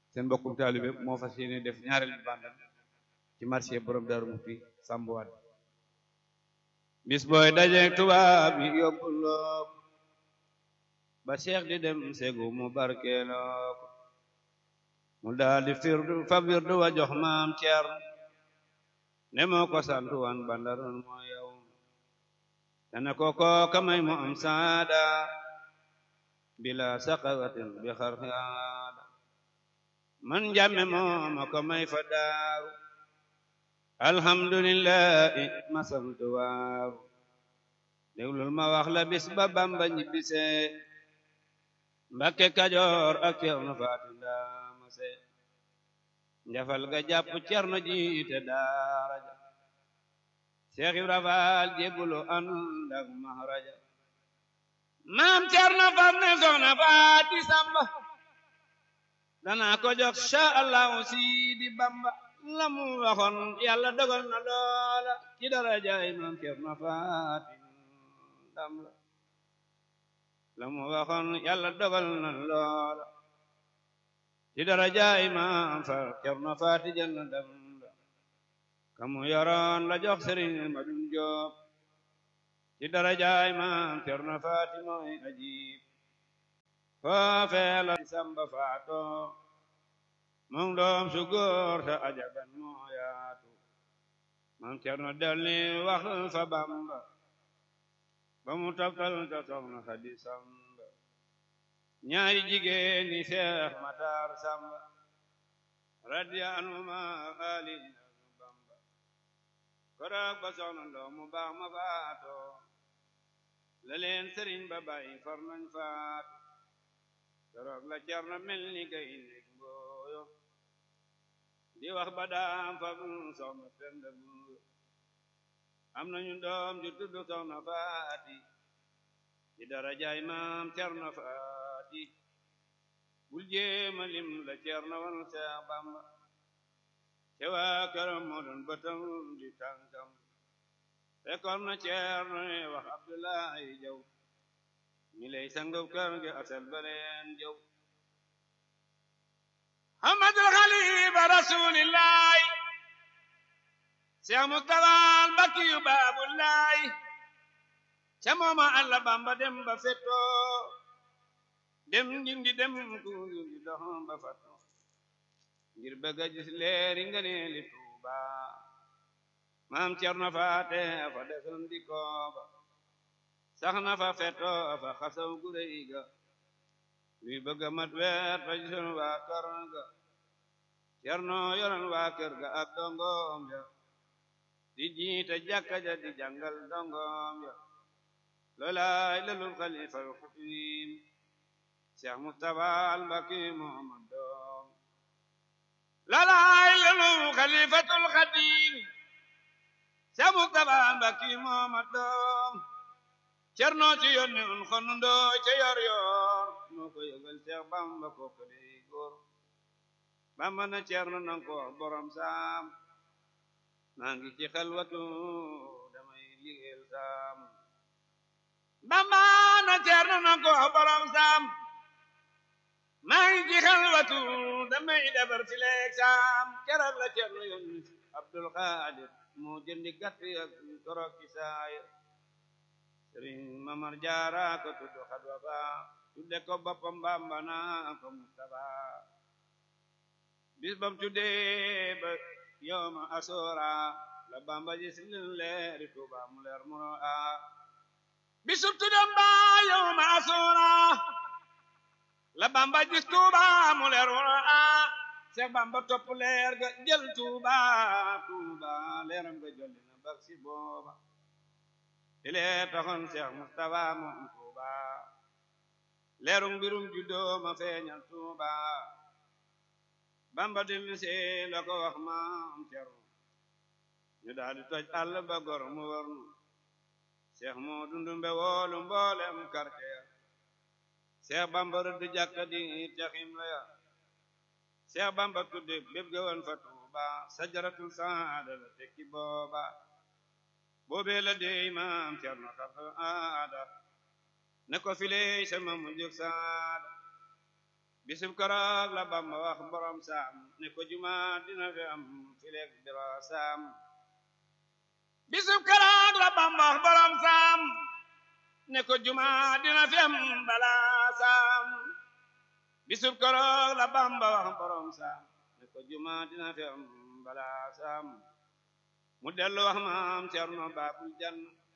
seen mbokkum taalibe moo fas yéene def ñaareel bi bandam ci marché borom Daaru Muxti sambuwaat bis booy dajeek tubaab yi yóbbuloo ko ba cheikh di dem segu mu barkeeloo ko mu daal di firdu fa wirdu wa jox maam Ceerno ne moo ko santu wan bandaroon moo yow dana ko kooka may mu am saada bila saqawatin bi xarxaada man jàmme mooma ko may fa daaru alhamdulillahi ma sant waaru déglul ma wax la bis ba bamba ñibbisee mbakke kajoor ak cerno faati ndaamase njafal ga jàpp cerno jiite daara ja Seex Ibra Faal jébbulu ànd ak mahraja maam cerno far ne soxna faati samba danaa ko jox sha allahu siidi bamba la mu waxoon yàlla dogal na loola ci darajaay maam cerno faati ndam la la mu waxoon yàlla dogal na loola ci darajaay maam fa cerno faati jël na ndam la kamu yoroon la jox sëriñ ma dum joob ci darajaay maam cerno faati mooy ajib foofee la samba faato moom doom su góor ta ajaban moo yaatu maam cerno delni wax fa bamba ba mu toftal ta soxna xadi samba ñaari jigéen ni seex matar samba radiya anuma ali bamba koroog ba soxna ndoo mu baax ma faato la leen sëriñ ba bàyyi far nañ faatu koroog la cerno mel ni gaynde mbooyo di wax ba daam fa soxna penda buyo am nañu doom ju tudd soxna faati ci darajaay maam cerno faati bul jéema lim la cerno wan seex bamba te waa këram moo doon bëtam di tànkam fekkoon na cerno ne wax abdullahi jaw mi lay sangub kër gi asal baleen jaw Muhammadul Xalifa rasulillahi Seex Mustafaa Mbakki yu baabullahi ca mooma Alla Bamba dem ba fetto dem ngindi dem ku ngindi dox ba fatto ngir bëgg a gis leeri nga ne li Tuuba maam Cerno Faate fa desoon di kooba sax na fa fetto fa xasaw gu rëy ga luy bëgg a mat weer fa gisoon waa kër ga Cerno yoroon waa kër ga ak dongoom ya di jiite jàkka ja di jàngal dongoom ya loolaay lalul xalifal xadim Cheikh Mustafa al Mbakki Muhammad doom loolaay lalul xalifatul xadim Cheikh Mustafa al Mbakki Muhammad doom Cerno ci yónni un xonu ndooy ca yor yor moo ko yëgal Seex Bamba kooku dey góor Bamba na Cerno nang ko wax borom saam maa ngi ci xalwatu damay liggéeyal saam Bamba na Cerno nang ko wax borom saam maa ngi ci xalwatu damay defar si leeg saam keroog la Cerno yónni Abdul Xaadir moo jëndi gàtt ak torok ci saaya sëriñ mamar jaara ko tuddu xadwa ba tudde ko boppam bamba naa ko mustafa bis bam tudde ba yowma asora la bamba ji silin leeri tuuba mu leer muro a bisub tuddam ba yowma asora la bamba ji tuuba mu leer muro a seex bamba topp leer ga jël tuuba tuuba leeram ga jolli na bak si booba ile taxoon Cheikh Mustafa moom Tuuba leerum mbirum juddoo ma feeñal Tuuba Bamba dem see la ko wax maam Cerno ñu daal di toj àll ba gor mu war nu Cheikh moo dundumbe woolu mboolem quartier Cheikh Bamba rëdd jàkka di texim la ya Cheikh Bamba tudde bépp ga woon fa Tuuba sajaratul saada la tekki booba boobee la dey maam Cerno xar aada ne ko filey sama mu jóg saada bisub koroog la bamba wax borom saam ne ko juma dina fi am fileeg biro saam bisub koroog la bamba wax borom saam ne ko juma dina fi am bala saam bisub koroog la bamba wax borom saam ne ko juma dina fi am bala saam mu dellu wax maam cerno baabul jan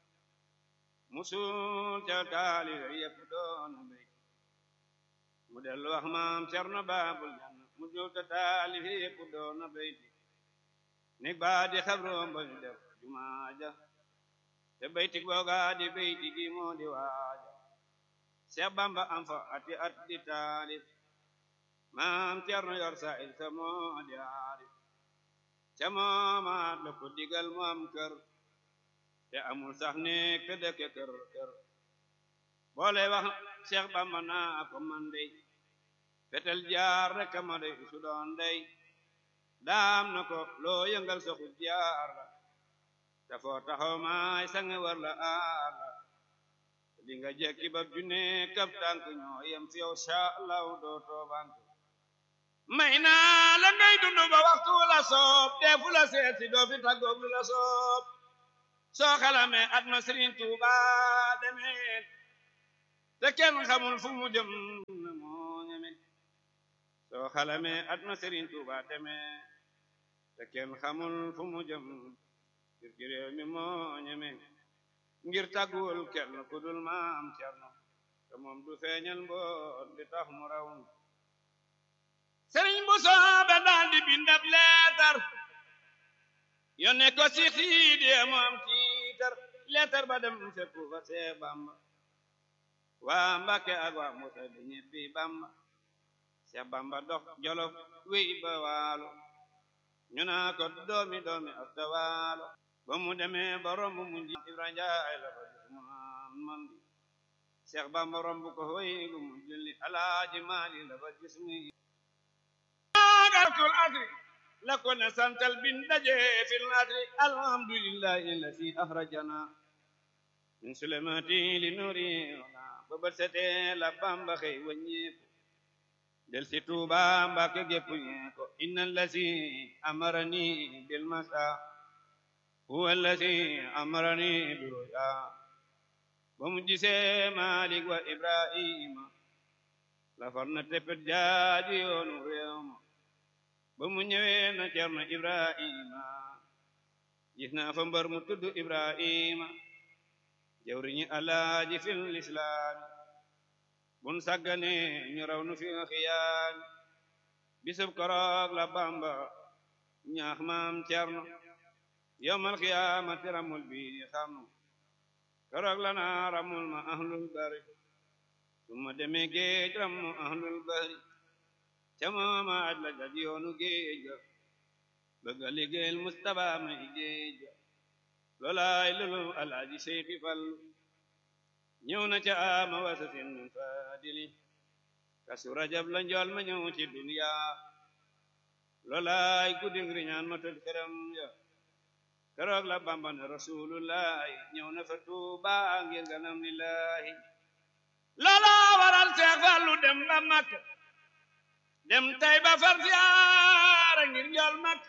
musul ca taali yépp doon mbéy mu dellu wax maam cerno baabul jan musul ca taali yépp doon mbéy nig baa di xabroom ba ñu def jumaaja te bayti googa di bayti gi moo di waaja Seex Bamba am fa ati at di taalif maam cerno yor sa il sa moo di aarif ca moomaat la ko digal mu am kër te amul sax ne ke dëkke kër kër boole wax Seex Bamba naa ko man dey fetel jaar rek ma dey su doon dey daam na ko loo yëngal soxu jaar la te foo taxaw maay sange war la aar la di nga jekki ba junne kab tànk ñoo yem fi yow sha Allah doo toobank may naa la ngay dund ba waxtu la soob defu la seeti doo fi tàggoog lu la soob soo xalamee at ma Sëriñ Tuuba demee te kenn xamul fu mu jëm na moo ñeme soo xalamee at ma Sëriñ Tuuba demee te kenn xamul fu mu jëm ngir ci réew mi moo ñeme ngir tàgguwul kenn ku dul maam Cerno te moom du feeñal mboot di tax mu raw sëriñ bu soobe daal di bindab leetar yónnee ko si xiidi moom tiitar leetar ba dem fekku fa see Bamba waa Mbàkke ak waa Musa di ñebbi Bamba see Bamba dox Jolof wéy ba waalo ñu naa ko doomi doomi asta waalo ba mu demee ba romb mu nji Ibra Njaay la fa gis mu naan man di Seex Bamba romb ko hoy gu mu julli Alaaji Maali la fa gis mu agatul asri la ko ne santal bin daje fil asri alhamdulillahi allati akhrajana min sulemati li nuri ba bët setee la Bamba xëy wàññeeku del si Tuuba Mbàkke gépp ñee ko inna allati amarani bil masa huwa allati amarani bi ruya ba mu gisee Malik wa Ibrahima la far na teppet jaaji yoonu réew ma ba mu ñëwee na Cerno Ibrahima gis naa fa mbar mu tudd Ibrahima jawriñi Alaaji fil islaami bun sàggane ñu raw nu fi xiyaani bisub koroog la Bamba ñaax maam Cerno yowmal xiyaamati ramul bi xarnu koroog la naa ramul ma ahlul bari suma demee géej ramu ahlul bari ca mooma aj la jag yoonu géej ga bëgga liggéeyal Mustapha may géej ga loolaay lulu alaaji Seyxi Fallu ñëw na ca ama wasa sin min fadili kasu rajab la njool ma ñëw ci duniya loolaay guddig riñaan ma tëj këram ya keroog la Bamba ne rasulullahi ñëw na fa Tuuba ngir ganam lillahi loola waral Seex Fallu dem ba Makka dem tay ba far siyaara ngir njool Makka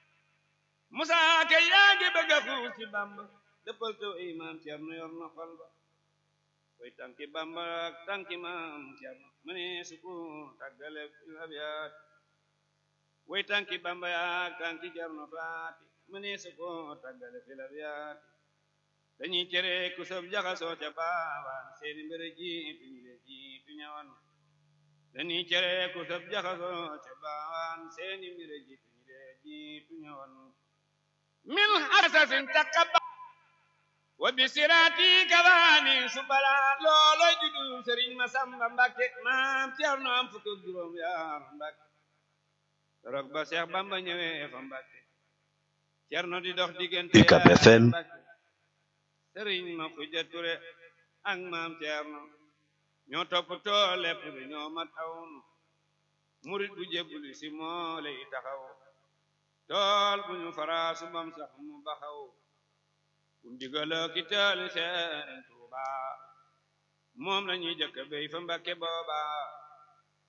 Musaa Ka yaa ngi bëgg a xuus ci Bamba dëppal to imaam Cerno yor na xol ba koy tànki Bamba ak tànki maam Cerno mu ne suku tàggale fil abiyaat way tànki Bamba ak tànki Cerno faati mu ne suku tàggale fil abiyaat dañuy cere ku sob jaxasoo ca baawaan seeni mbir jiitu ñu le jiitu ñawan dañuy cere ku sob jaxasoo ca baawaan seeni mbir jiitu ñu le jiitu ñawan min hasasin taqabba wa bi sirati kawaani subala loolo judu sëriñ Masamba Mbàkke maam Cerno am fukk ak juróom yaar Mbàkke rok ba Seex Bamba ñëwee fa Mbàkke Cerno di dox diggante UCAB FM Mbàkke sëriñ ma Xuja Ture ak maam Cerno ñoo toppatoo lépp bi ñoo ma tawnu murit bu jébbuli si moo lay taxaw tool bu ñu faraasu bam sax mu baxaw bu ndigaloo ki tool Sëriñ Tuuba moom la ñuy jëkk béy fa Mbàkke booba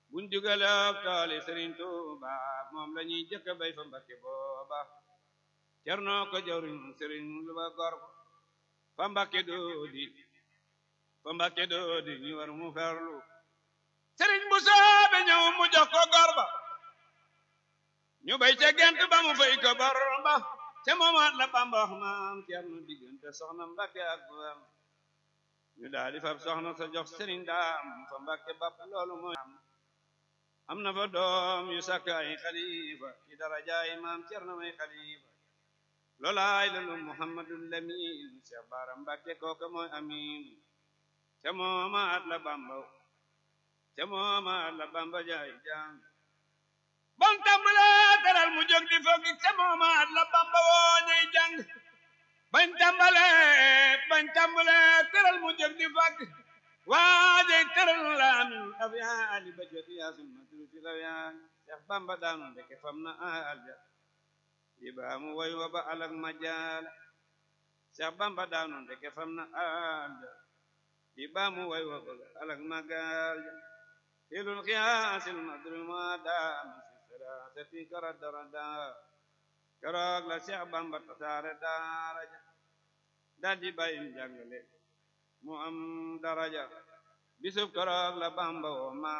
buñ digale ak tooli Sëriñ Tuuba moom la ñuy jëkk bay fa Mbakke booba cerno ko jawriñ Sëriñ lu ba gor fa Mbakke doodi fa Mbakke doodi ñu war mu ferlu Sëriñ bu soobe ñëw mu jox ko gor ba ñu bay ca gent ba mu fay ko bor ba ca moomaat la Bamba wax maam cerno diggante soxna Mbakke ak buam ñu daal di fab soxna sa jox Sëriñ Daam fa Mbakke bapp loolu mooy am na fa doom yu sàkk ay xalifa ci darajaay maam cerno may xalifa loolaay lalu Muhammadul Lamin Cheikh Bara Mbakke kooka mooy amin ca moomaat la Bamba ca moomaat la Bamba jaay jàng bon tàmbale teral mu jóg di foog ca moomaat la Bamba woo ñay jàng bañ tàmbale bañ tàmbale teral mu jóg di foog waaje teral la amin af yaa ali ba jot yaa summa tuuti la yaa Cheikh Bamba daanu ndeke fam na alja yi baa mu woy wa ba alak majaala Cheikh Bamba daanu ndeke fam na alja yi baa mu woy wa ba alak majaala ilul xiyaasil madruma daami sati kara darada keroog la Seex Bamba tasaare daraja daldi bàyyim jàngale mu am daraja bisub keroog la Bamba woo